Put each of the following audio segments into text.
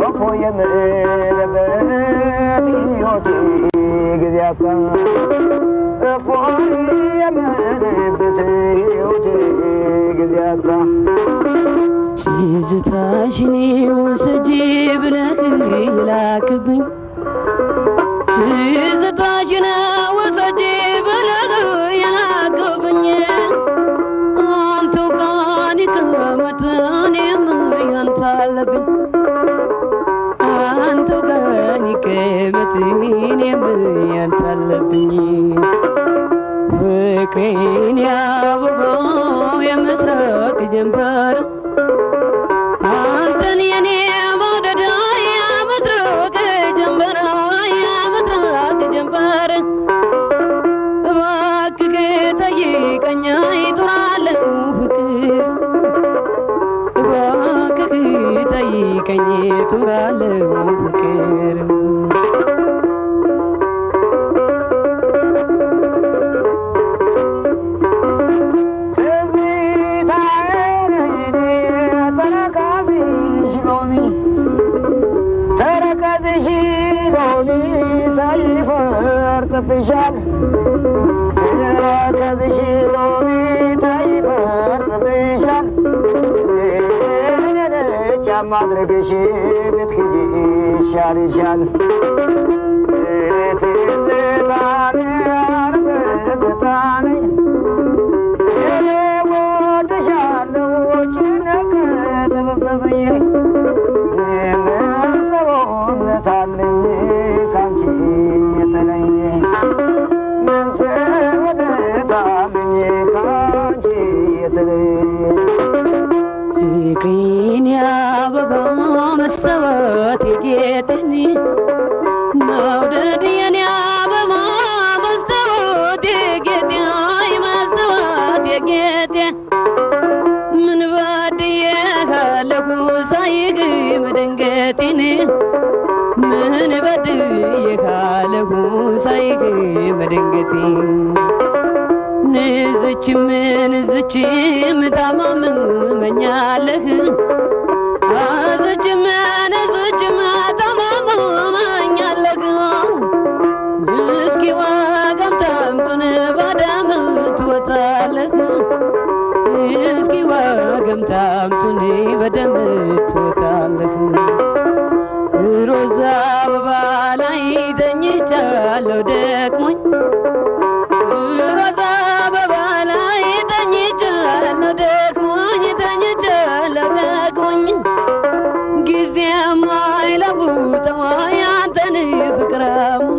ወፎ የምልበት ሕይወቴ ጊዜ አጣ ወፎ የምልበት ሕይወቴ ጊዜ አጣ ትዝታሽን ውሰጂ ብለህ ላክብኝ ትዝታሽን ውሰጂ ብለህ የላክብኝ አንተው ጋር ይቀመጥ እኔም ያንተ አለብኝ አንተው ጋር ይቀመጥ እኔም ያንተ አለብኝ ፍቅሬን ያበባው የምስራቅ ጀንበር አንተን የኔ መውደድ የምስራቅ ጀንበር የምስራቅ ጀንበር እባክህ ጠይቀኝ ይጡራለሁ ፍቅር እባክህ ጠይቀኝ ይጡራለሁ ፍቅር ተረከዝሽ ሎሚ ታይፈርጥብሻል ተረከዝሽ ሎሚ ታይፈርጥብሻል ጫማ አድርገሽ ብትክጂ ይሻልሻል ትዝታን አርበትታን እኔ ወድሻለሁ ጭነቅ ጥብብብዬ ሰውነት አለኝ ካንቺ የተለየ ምን ሰውነት አለኝ ካንቺ የተለየ ፍቅሬን ያበባ መስተዋት የጌጥን መውደድ የኔ አበባ መስተዋት የጌጤ አይ መስተዋት የጌጤ ምን በድዬ ካለሁ ሳይግ መደንገጤን ምን በድዬ ካለሁ ሳይግ መደንገጤን ንዝችም ንዝችም ታማምመኛለህ አዝችም ንዝችም ታማምመኛለህ እስኪ ዋጋም ታምጡን ባዳም ትወጣለህ እስኪ ዋጋም ታምጡን በደም ትወጣለህ ሮዛ አበባ ላይ ተኝቻለሁ ደክሞኝ ሮዛ አበባ ላይ ተኝቻለሁ ደክሞኝ ተኝቻለሁ ደክሞኝ ጊዜም አይለውጠው ያንተን ፍቅራሙኝ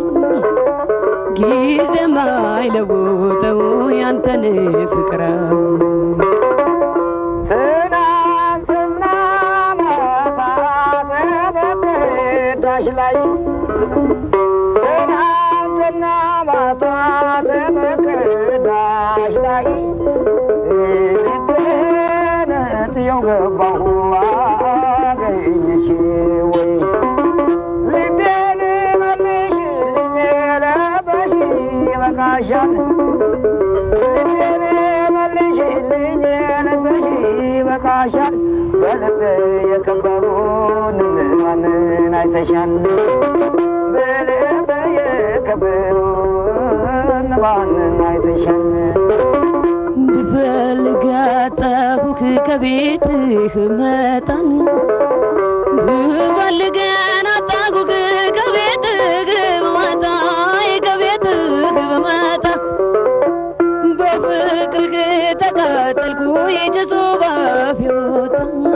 ጊዜም አይለውጠው ያንተን ፍቅራሙኝ ትናንትና ማታ ተበዳሽ ላይ ትናንትና ማታ ተበዳሽ ላይ ልቤን ጥየው ገባሁ አገኘሽ ወይ ልቤን መልሽልኝ ለበሽ ይበቃሻል ልቤን መልሽልኝ ለበሽ ይበቃሻል በልብ የከበሩን ማንን አይተሻል በልብ የከበሩን ማንን አይተሻል ብፈልግ አጣሁህ ከቤትህ መጣን ብፈልገን አጣሁህ ከቤትህ ብመጣ ከቤትህ ብመጣ በፍቅርህ ተቃጠልኩ የጭሱ ባፌ ወጣ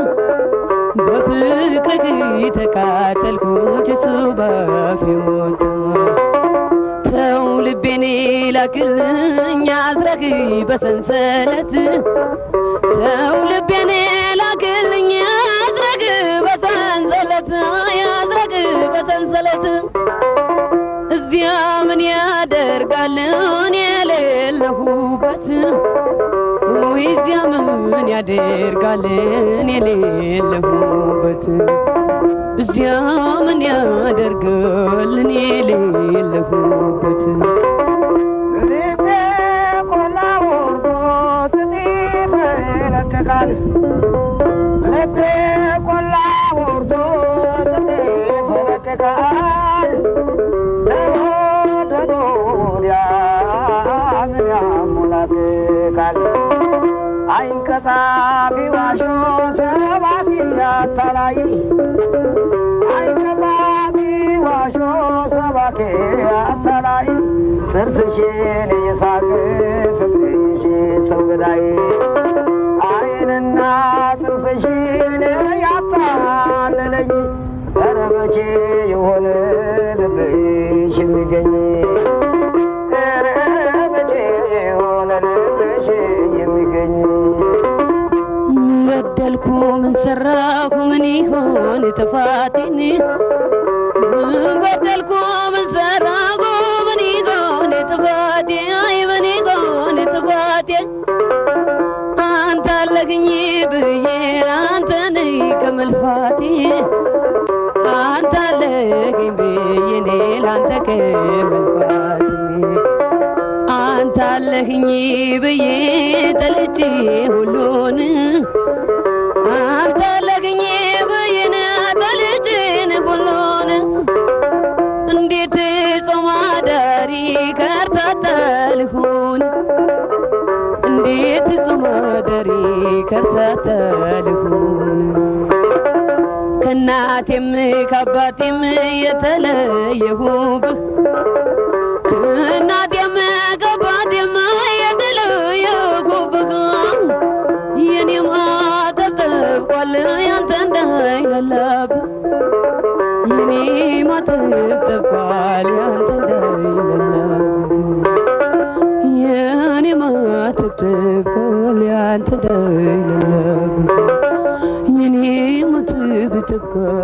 በፍቅርህ ተቃጠልኩ ጭሱ ባፌ ወጣ ተው ልቤን ላክልኝ አስረህ በሰንሰለት ተው ልቤን ላክልኝ አስረህ በሰንሰለት ያስረህ በሰንሰለት እዚያ ምን ያደርጋል እኔ የሌለሁበት ወይ እዚያ ምን ያደርጋል እኔ የሌለሁበት እዚያ ምን ያደርጋል እኔ የሌለሁበት ልቤ ቆላ ወርዶ ትጢፍ ይለቅቃል ልቤ ቆላ ወርዶ ትጢፍ ይሳቅቃል አይንቀጣፊ ዋሾ ሰባኪ አታላይ አይንቀጣፊ ዋሾ ሰባኪ አታላይ ጥርስሽን እየሳቅ ፍቅርሽን ሰው ገዳይ አይንና ጥርስሽን ያታለለኝ ኧረ መቼ የሆነ ልብሽ የሚገኝ ኧረ መቼ የሆነ ልብሽ የሚገኝ በደልኩ ምን ሰራሁ ምን ይሆን ጥፋቴን ምን በደልኩ ምን ሰራሁ ምን ይሆን ጥፋቴ አይ ምን ይሆን ጥፋቴ አንተ አለህኝ ብዬ አንተ ነኝ ከመልፋቴ አንተ አለህኝ ብዬ እኔ ላንተ ከመልፋቴ አንተ አለህኝ ብዬ ጠልቼ ሁሉን አንተ አለህኝ ብዬን ጠልቼን ሁሉን እንዴት ጾም አዳሪ ከርታታ ልሁን እንዴት ጾም አዳሪ ከርታታ ልሁን ከእናቴም ከአባቴም የተለየሁብህ ከእናቴም ከአባቴም የተለየሁብህ የኔ ማተብ ጠብቋል ያንተ እንዳይለላብህ የኔ ማተብ ጠብቋል ያንተ እንዳይለላብህ የኔ ማተብ ጠብቋል ያንተ እንዳይለላብህ የኔ ማተብ ጠብቋል